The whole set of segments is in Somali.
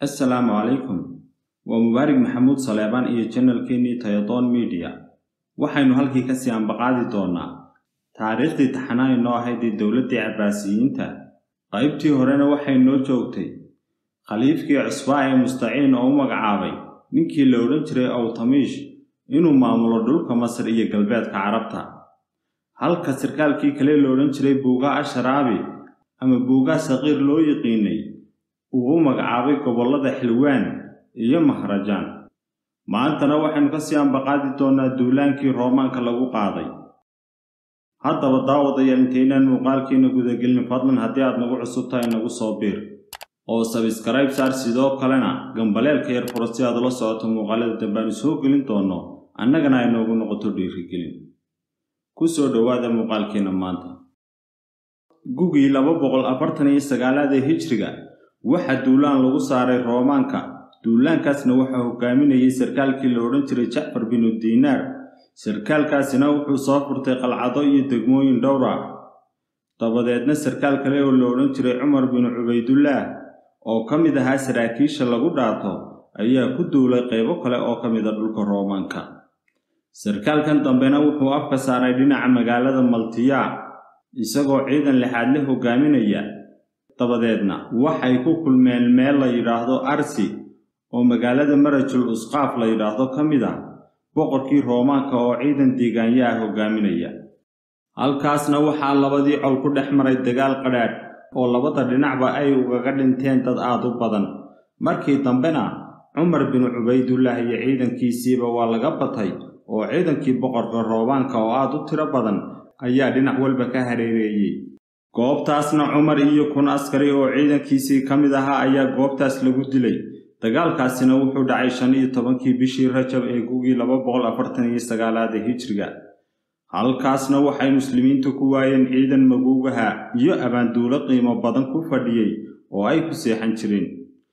assalaamu calaykum waa mubaarig maxamuud saleebaan iyo janalkeennii tayadoon midiya waxaynu halkii ka sii ambaqaadi doonnaa taariikhdii taxanaa inoo ahayd ee dowladdii cabbaasiyiinta qaybtii horena waxay noo joogtay khaliifkii cusbaa ee mustaciin oo u magacaabay ninkii la odhan jiray awtamiish inuu maamulo dhulka masar iyo galbeedka carabta halka sarkaalkii kale la odhan jiray buugaa asharaabi ama buugaa saqiir loo yiqiinay uu u magacaabay gobollada xilwaan iyo mahrajaan maantana waxaynu ka sii ambaqaadi doonnaa duulaankii roomaanka lagu qaaday haddaba daawadayaal intaynaan muuqaalkiina gudagelin fadlan haddii aad nagu cusub tahay nagu soo biir oo sabskrayb saar sidoo kalena gambaleelka yar furo si aad ula socoto muuqaalada dambaanu soo gelin doonno annagana ay noogu noqoto dhiirigelin ku soo dhowaada muuqaalkiina maanta gugii laba boqol afartan iyo sagaalaad ee hijriga waxaa duulaan lagu saaray roomaanka duulaankaasna waxaa hogaaminayay sarkaalkii la odhan jiray jacfar binu diinaar sarkaalkaasina wuxuu soo furtay qalcado iyo degmooyin dhowr ah dabadeedna sarkaal kale oo la odhan jiray cumar binu cubaydullaah oo ka mid ahaa saraakiisha lagu dhaato ayaa ku duulay qaybo kale oo ka mid a dhulka roomaanka sarkaalkan dambena wuxuu afka saaray dhinaca magaalada maltiyaa isagoo ciidan lixaad le hogaaminaya dabadeedna waxay ku kulmeen meel la yidhaahdo arsi oo magaalada marajul usqaaf la yidhaahdo ka mid ah boqorkii roomaanka oo ciidan deegaanya ah hogaaminaya halkaasna waxaa labadii col ku dhex maray dagaal qadhaadh oo labada dhinacba ay ugaga dhinteen dad aad u badan markii dambena cumar binu cubaydullaah iyo ciidankiisiiba waa laga batay oo ciidankii boqorka roomaanka oo aad u tiro badan ayaa dhinac walba ka hareereeyey goobtaasna cumar iyo kun askari oo ciidankiisii ka mid ahaa ayaa goobtaas lagu dilay dagaalkaasina wuxuu dhacay shan iyo tobankii bishii rajab ee gugii laba boqol afartan iyo sagaalaad ee hijriga halkaasna waxay muslimiintu ku waayeen ciidan maguugaha iyo abaanduulo qiimo badan ku fadhiyey oo ay ku seexan jireen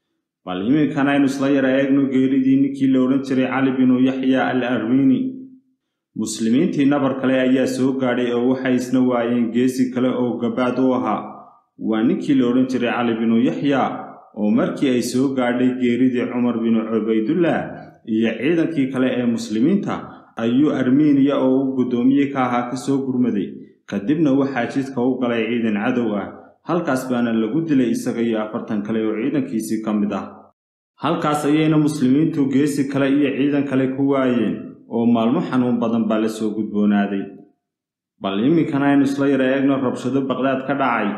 bal iminkan aynu isla yara eegno geeridii ninkii la odhan jiray cali binu yaxya al armiini muslimiintii nabar kale ayaa soo gaadhay oo waxay isna waayeen geesi kale oo gabaad u ahaa waa ninkii la odhan jiray cali binu yaxya oo markii ay soo gaadhay geeridii cumar binu cubaydullaah iyo ciidankii kale ee muslimiinta ayuu armiiniya oo u guddoomiye ka ahaa ka soo gurmaday kadibna waxaa jidka u galay ciidan cadow ah halkaas baana lagu dilay isaga iyo afartan kale oo ciidankiisii ka mid ah halkaas ayayna muslimiintu geesi kale iyo ciidan kale ku waayeen oo maalmo xanuun badan baa la soo gudboonaaday bal iminkana aynu isla yara eegno rabshado baqdaad ka dhacay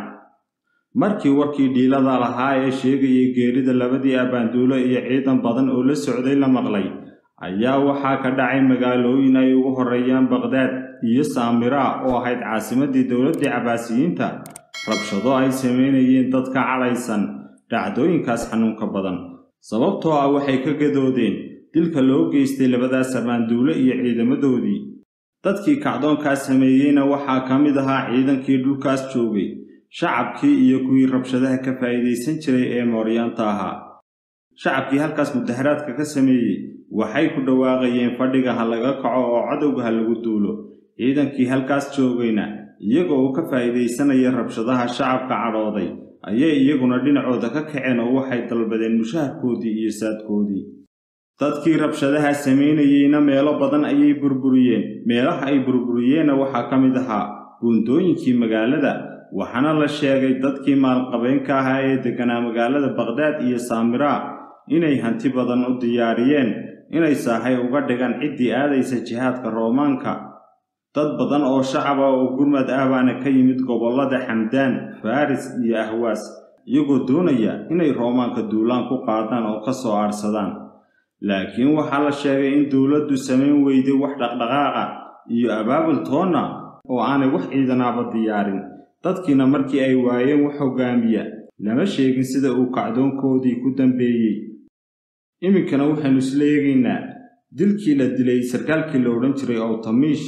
markii warkii dhiilada lahaa ee sheegayay geerida labadii abbaanduulo iyo ciidan badan oo la socday la maqlay ayaa waxaa ka dhacay magaalooyin ay ugu horreeyaan baqdaad iyo saamiraa oo ahayd caasimaddii dowladdii cabbaasiyiinta rabshado ay samaynayeen dad ka cadhaysan dhacdooyinkaas xanuunka badan sababtoo ah waxay ka gadoodeen dilka loo geystay labadaas abbaanduulo iyo ciidamadoodii dadkii kacdoonkaas sameeyeyna waxaa ka mid ahaa ciidankii dhulkaas joogay shacabkii iyo kuwii rabshadaha ka faa'iidaysan jiray ee mooryaanta ahaa shacabkii halkaas mudaharaadka ka sameeyey waxay ku dhawaaqayeen fadhiga ha laga kaco oo cadowga ha lagu duulo ciidankii halkaas joogayna iyagoo uu ka faa'iidaysanaya rabshadaha shacabka cadhooday ayay iyaguna dhinacooda ka kaceen oo waxay dalbadeen mushaharkoodii iyo saadkoodii dadkii rabshadaha samaynayeyna meelo badan ayay burburiyeen meelaha ay burburiyeenna waxaa ka mid ahaa buundooyinkii magaalada waxaana la sheegay dadkii maalqabeenka ahaa ee degganaa magaalada baqdaad iyo saamiraa inay hanti badan u diyaariyeen inay saahay uga dhigaan ciddii aadaysa jihaadka roomaanka dad badan oo shacaba oo gurmad ah baana ka yimid gobollada xamdaan faris iyo ahwaas iyagoo doonaya inay roomaanka duulaan ku qaadaan oo ka soo aadhsadaan laakiin waxaa la sheegay in dowladdu samayn weyday wax dhaqdhaqaaqa iyo abaabul toonna oo aanay wax ciidanaaba diyaarin dadkiina markii ay waayeen wax hoggaamiya lama sheegin sida uu kacdoonkoodii ku dambeeyey iminkana waxaynu isla eegaynaa dilkii la dilay sarkaalkii la odhan jiray awtamiish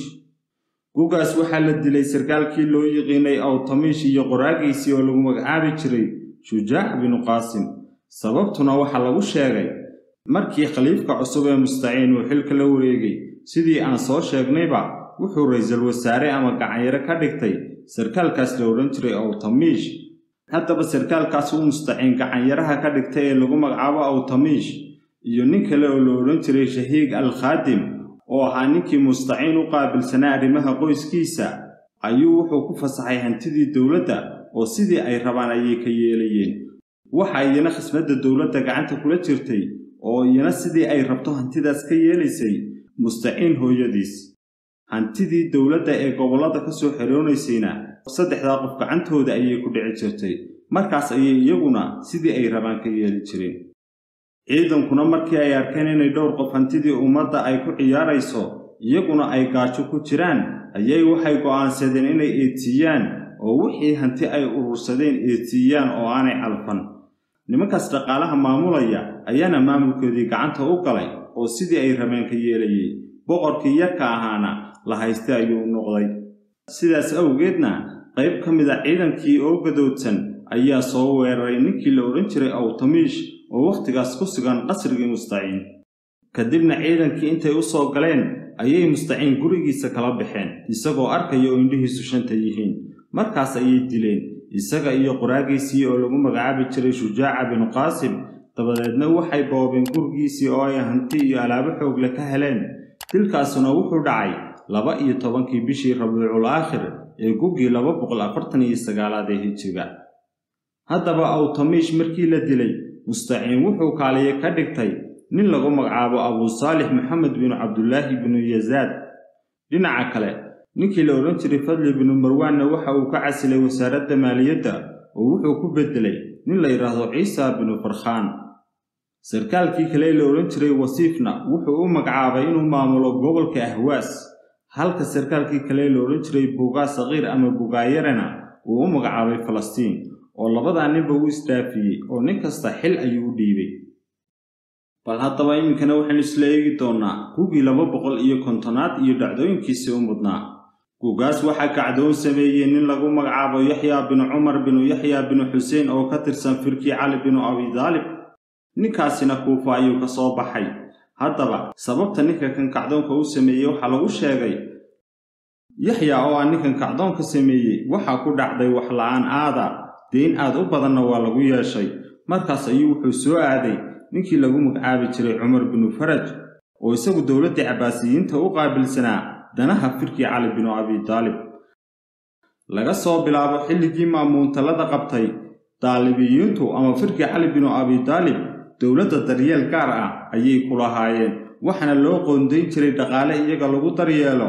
gugaas waxaa la dilay sarkaalkii loo yiqiinay awtamiish iyo qoraagiisii oo lagu magacaabi jiray shujaac binu qaasim sababtuna waxaa lagu sheegay markii khaliifka cusub ee mustaciin uu xilka la wareegay sidii aan soo sheegnayba wuxuu ra'iisul wasaare ama gacanyaro ka dhigtay sarkaalkaas la odhan jiray awtamiish haddaba sarkaalkaas uu mustaciin gacanyaraha ka dhigtay ee lagu magacaabo awtamiish iyo nin kale oo la odhan jiray shahiig al khaadim oo ahaa ninkii mustaciin u qaabilsanaa arrimaha qoyskiisa ayuu wuxuu ku fasaxay hantidii dowladda oo sidii ay rabaan ayay ka yeelayeen waxa iyana khasnadda dowladda gacanta kula jirtay oo iyana sidii ay rabto hantidaas ka yeelaysay mustaciin hooyadiis hantidii dowladda ee gobollada ka soo xeroonaysayna saddexdaa qof gacantooda ayay ku dhici jirtay markaas ayay iyaguna sidii ay rabaan ka yeeli jireen ciidankuna markii ay arkeen inay dhowr qof hantidii ummadda ay ku ciyaarayso iyaguna ay gaajo ku jiraan ayay waxay go'aansadeen inay eedsiiyaan oo wixii hanti ay urursadeen eedsiiyaan oo aanay calfan nimankaas dhaqaalaha maamulaya ayaana maamulkoodii gacanta u galay oo sidii ay rabeen ka yeelayay boqorkii yarka ahaana la haystay ayuu noqday sidaas awgeedna qayb ka mid a ciidankii oo gadoodsan ayaa soo weeraray ninkii la odhan jiray awtamiish oo wakhtigaas ku sugan qasrigii mustaciin kadibna ciidankii intay u soo galeen ayay mustaciin gurigiisa kala baxeen isagoo arkaya oo indhihiisu shanta yihiin markaas ayay dileen isaga iyo qoraagiisii oo lagu magacaabi jiray shujaaca binu qaasim dabadeedna waxay boobeen gurigiisii oo ay hanti iyo alaabo xoogle ka heleen dilkaasuna wuxuu dhacay laba iyo tobankii bishii rabiicul aakhir ee gugii laba boqol afartan iyo sagaalaad ee hijiga haddaba awtamiish markii la dilay mustaciin wuxuu kaaliye ka dhigtay nin lagu magacaabo abuu saalix maxamed binu cabdulaahi binu yasaad dhinaca kale ninkii la odhan jiray fadli binu marwaanna waxa uu ka casilay wasaaradda maaliyadda oo wuxuu ku beddelay nin la yidhaahdo ciisa binu farkhaan sarkaalkii kale la odhan jiray wasiifna wuxuu u magacaabay inuu maamulo gobolka ahwaas halka sarkaalkii kale la odhan jiray buugaa saqiir ama bugaayarena uu u magacaabay falastiin oo labadaa ninba u isdaafiyey oo nin kasta xil ayuu u dhiibay bal haddaba iminkana waxaynu isla eegi doonnaa gugii laba boqol iyo kontonaad iyo dhacdooyinkiisii u mudnaa gugaas waxaa kacdoon sameeyey nin lagu magacaabo yaxyaa binu cumar binu yaxyaa binu xuseen oo ka tirsan firkii cali binu abidaalib ninkaasina kuufa ayuu ka soo baxay haddaba sababta ninka kan kacdoonka u sameeyey waxaa lagu sheegay yaxyaa oo aan ninkan kacdoonka sameeyey waxaa ku dhacday waxla'aan aada deyn aad u badanna waa lagu yeeshay markaas ayuu wuxuu soo aaday ninkii lagu magacaabi jiray cumar binu faraj oo isagu dowladdii cabbaasiyiinta u qaabilsanaa danaha firkii cali binu abidaalib laga soo bilaabo xilligii maamuuntalada qabtay daalibiyiintu ama firkii cali binu abidaalib dowladda daryeel gaar ah ayay ku lahaayeen waxaana loo qoondayn jiray dhaqaale iyaga lagu daryeelo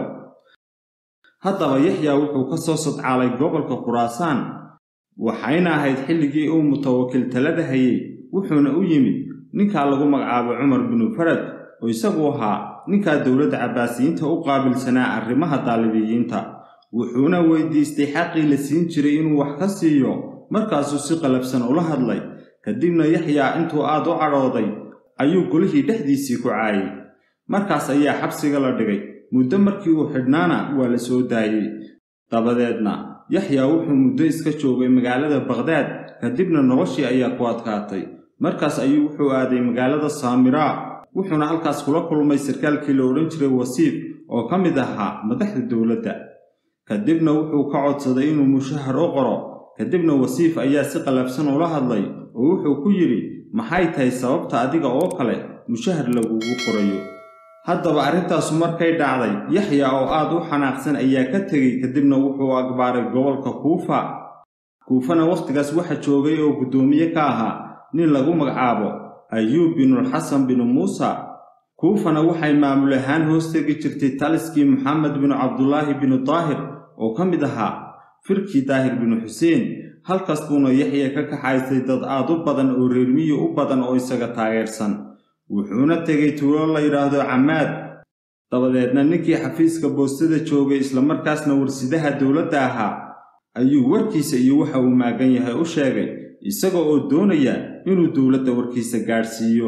haddaba yaxyaa wuxuu ka soo sadcaalay gobolka khuraasaan waxayna ahayd xilligii uu mutawakil talada hayey wuxuuna u yimid ninkaa lagu magacaabo cumar binu faraj oo isagu ahaa ninkaa dowladda cabbaasiyiinta u qaabilsanaa arrimaha daalibiyiinta wuxuuna weydiistay xaqii la siin jiray inuu wax ka siiyo markaasuu si qalabsan ula hadlay kadibna yaxyaa intuu aad u cadhooday ayuu golihii dhexdiisii ku caayay markaas ayaa xabsiga la dhigay muddo markii uu xidhnaana waa la soo daayey dabadeedna yaxyaa wuxuu muddo iska joogay magaalada bakdaad kadibna noloshii ayaa ku adkaatay markaas ayuu wuxuu aaday magaalada saamiraa wuxuuna halkaas kula kulmay sarkaalkii la odhan jiray wasiif oo ka mid ahaa madaxda dowladda kadibna wuxuu ka codsaday inuu mushahar u qoro kadibna wasiif ayaa si qalabsan ula hadlay oo wuxuu ku yidhi maxay tahay sababta adiga oo kale mushahar lagugu qorayo haddaba arrintaasu markay dhacday yaxya oo aad u xanaaqsan ayaa ka tegey kadibna wuxuu agbaaray gobolka kuufa kuufana wakhtigaas waxa joogay oo guddoomiye ka ahaa nin lagu magacaabo ayuub binulxasan binu muusa kuufana waxay maamul ahaan hoos tegi jirtay taliskii moxamed binu cabdulaahi binu daahir oo ka mid ahaa firkii daahir binu xuseen halkaas buuna yaxya ka kaxaysay dad aad u badan oo reermiyi u badan oo isaga taageersan wuxuuna tegay tuulo la yidhaahdo camaad dabadeedna ninkii xafiiska boostada joogay islamarkaasna warsidaha dowladda ahaa ayuu warkiisa iyo waxa uu maagan yahay u sheegay isaga oo doonaya inuu dowladda warkiisa gaadhsiiyo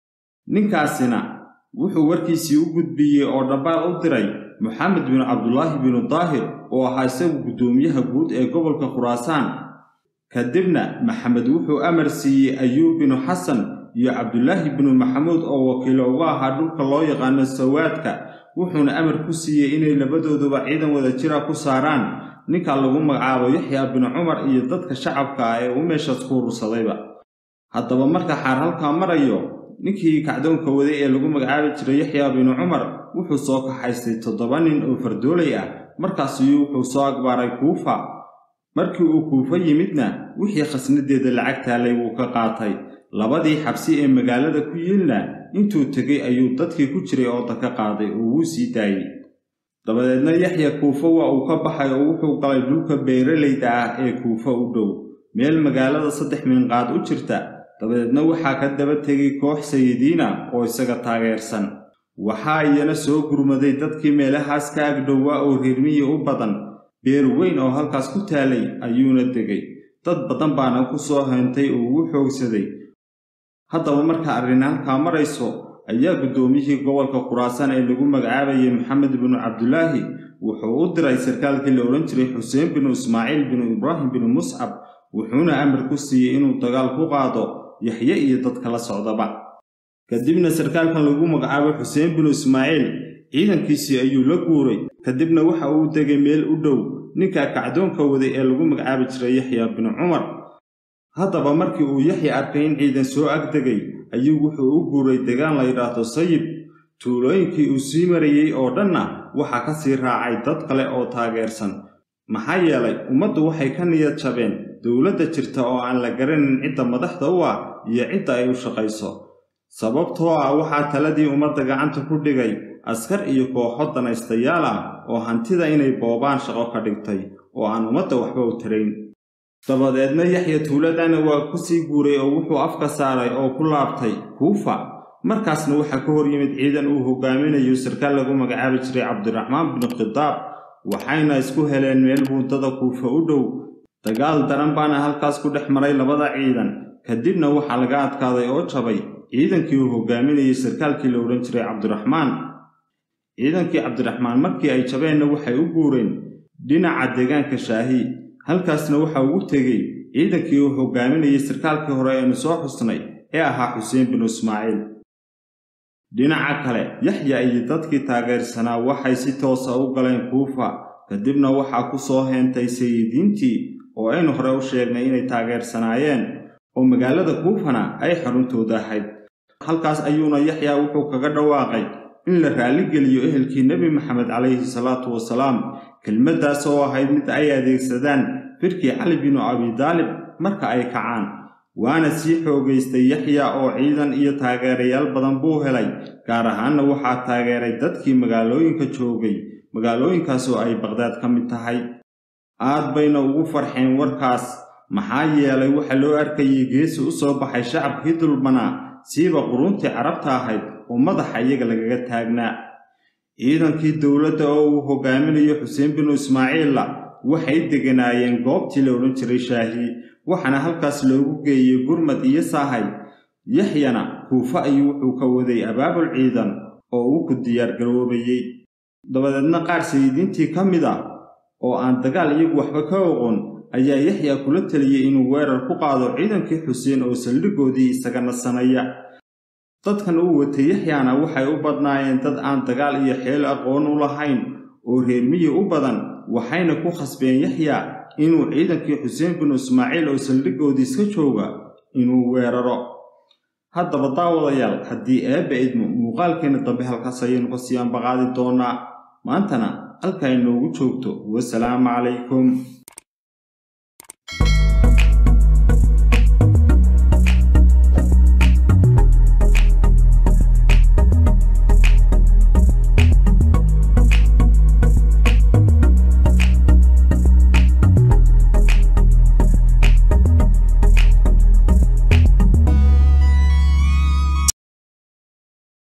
ninkaasina wuxuu warkiisii u gudbiyey oo dhambaal u diray moxamed binu cabdulaahi binu daahir oo ahaa isagu guddoomiyaha guud ee gobolka khuraasaan kadibna maxamed wuxuu amar siiyey ayuub binu xasan iyo cabdulaahi binu maxamuud oo wakiilo uga ahaa dhulka loo yaqaano sawaadka wuxuuna amar ku siiyey inay labadooduba ciidan wada jira ku saaraan ninka lagu magacaabo yaxya binu cumar iyo dadka shacabka ah ee u meeshaas ku urursadayba haddaba marka xaar halkaa marayo ninkii kacdoonka waday ee lagu magacaabi jiray yaxya binu cumar wuxuu soo kaxaystay toddoba nin oo fardoolay ah markaasuu wuxuu soo agbaaray kuufa markii uu kuufo yimidna wixii khasnadeeda lacag taalay wuu ka qaatay labadii xabsi ee magaalada ku yiilna intuu tegey ayuu dadkii ku jiray ooda ka qaaday oo wuu sii daayey dabadeedna yaxya kuufo waa uu ka baxay oo wuxuu galay dhulka beeralayda ah ee kuufo u dhow meel magaalada saddex miinqaad u jirta dabadeedna waxaa ka daba tegay koox sayidiina oo isaga taageersan waxaa iyana soo gurmaday dadkii meelahaas ka agdhowaa oo reermiyi u badan beer weyn oo halkaas ku taalay ayuuna degay dad badan baana ku soo heentay oo ugu xoogsaday haddaba marka arrin halkaa marayso ayaa guddoomiyihii gobolka khuraasaan ee lagu magacaabayay maxamed binu cabdulaahi wuxuu u diray sarkaalkii la odhan jiray xuseen binu ismaaciil binu ibraahim binu muscab wuxuuna amar ku siiyey inuu dagaal ku qaado yaxye iyo dadka la socdaba kadibna sarkaalkan lagu magacaabo xuseen binu ismaaciil ciidankiisii ayuu la guuray kadibna waxa uu degay meel u dhow ninka kacdoonka waday ee lagu magacaabi jiray yaxya binu cumar haddaba markii uu yaxya arkay in ciidan soo agdegay ayuu wuxuu u guuray degaan la yidhaahdo sayib tuulooyinkii uu sii marayey oo dhanna waxaa ka sii raacay dad kale oo taageersan maxaa yeelay ummaddu waxay ka niyad jabeen dowladda jirta oo aan la garanin cidda madaxda u ah iyo cidda ay u shaqayso sababtoo ah waxaa taladii ummadda gacanta ku dhigay askar iyo kooxo danaystayaal ah oo hantida inay boobaan shaqo ka dhigtay oo aan ummadda waxba u tarayn dabadeedna yaxya tuuladana waa ku sii guuray oo wuxuu afka saaray oo ku laabtay kuufa markaasna waxaa ka hor yimid ciidan uu hogaaminayo sarkaal lagu magacaabi jiray cabdiraxmaan binu khidaab waxayna isku heleen meel buundada kuufa u dhow dagaal daran baana halkaas ku dhex maray labada ciidan kadibna waxaa laga adkaaday oo jabay ciidankii uu hogaaminayay sarkaalkii la odhan jiray cabdiraxmaan ciidankii cabdiraxmaan markii ay jabeenna waxay u guureen dhinaca deegaanka shaahi halkaasna waxa ugu tegey ciidankii uu hogaaminayay sarkaalkii hore aynu soo xusnay ee ahaa xuseen binu ismaaciil dhinaca kale yaxya iyo dadkii taageersanaa waxay si toosa u galeen kuufa kadibna waxaa ku soo heentay sayidiintii oo aynu hore u sheegnay inay taageersanaayeen oo magaalada kuufana ay xaruntooda ahayd halkaas ayuuna yaxya wuxuu kaga dhawaaqay in la raalligeliyo ehelkii nebi maxamed calayhi salaatu wasalaam kelmaddaas oo ahayd mid ay adeegsadaan firkii cali binu abidaalib marka ay kacaan waana sii xoogaystay yaxya oo ciidan iyo taageerayaal badan buu helay gaar ahaanna waxaa taageeray dadkii magaalooyinka joogay magaalooyinkaas oo ay baqhdaad ka mid tahay aad bayna ugu farxeen warkaas maxaa yeelay waxa loo arkayay geesi u soo baxay shacabkii dulmanaa siiba quruntii carabta ahayd oo madaxa iyaga lagaga taagnaa ciidankii dowladda oo uu hogaaminayo xuseen binu ismaaciilla waxay deganaayeen goobtii la odhan jiray shaahi waxaana halkaas loogu geeyey gurmad iyo saahay yaxyana kuufo ayuu wuxuu ka waday abaabul ciidan oo uu ku diyaargaroobayey dabadeedna qaar sayidiintii ka mid ah oo aan dagaal iyagu waxba ka oqon ayaa yaxya kula teliyey inuu weerar ku qaado ciidankii xuseen oo saldhigoodii isaga nasanaya dadkan uu watay yaxyaana waxay u badnaayeen dad aan dagaal iyo xeel aqoon u lahayn oo reermiyi u badan waxayna ku khasbeen yaxya inuu ciidankii xuseen binu ismaaciil oo saldhigoodii iska jooga inuu weeraro haddaba daawadayaal haddii eebba idmo muuqaalkeenna dambe halkaas ayaynu ka sii ambaqaadi doonaa maantana halka inoogu joogto wasalaamu calaykum